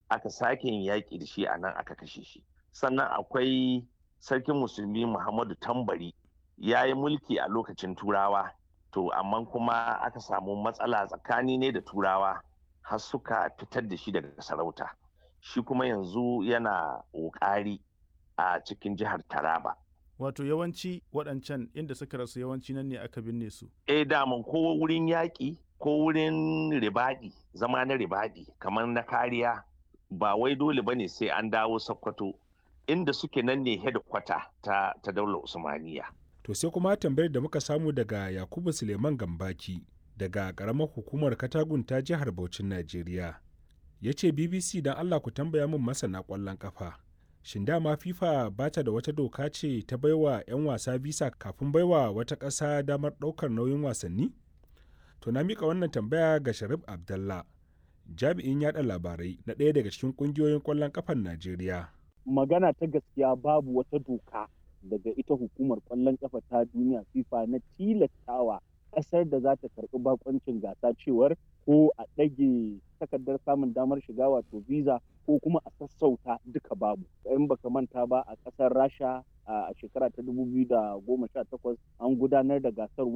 aka sake yin yaƙi da shi a nan aka kashe shi sannan akwai sarkin musulmi muhammadu tambari ya yi mulki a lokacin turawa to amma kuma aka samu matsala tsakani ne da turawa har suka fitar da shi daga sarauta shi kuma yanzu yana ƙoƙari a cikin jihar taraba wato yawanci waɗancan inda suka rasu yawanci nan ne aka binne su eh daman ko wurin yaƙi ko wurin ribaɗi zama na ribaɗi kamar na kariya ba wai dole bane sai an dawo sokoto inda suke nan ne hedikwata ta, ta daular usmaniya to sai kuma tambayar da muka samu daga yakubu suleiman gambaki daga ƙaramar hukumar katagun ta jihar Bauchin najeriya ya ce bbc don allah ku tambaya min masana ƙwallon ƙafa shin dama fifa ba ta da wata doka ce ta baiwa 'yan wasa visa kafin baiwa wata ƙasa damar ɗaukar nauyin wasanni to na mika wannan tambaya ga sharif abdallah jami'in yada labarai na ɗaya daga cikin ƙungiyoyin ƙwallon ƙafan najeriya magana ta gaskiya babu wata doka daga ita hukumar ƙwallon ƙafa ta duniya fifa na tilastawa ƙasar da za ta karɓi bakoncin gasa cewar ko a ɗage takardar samun damar shiga wato visa ko kuma a sassauta duka babu in baka manta ba a ƙasar rasha a shekara ta 2018 an gudanar da gasar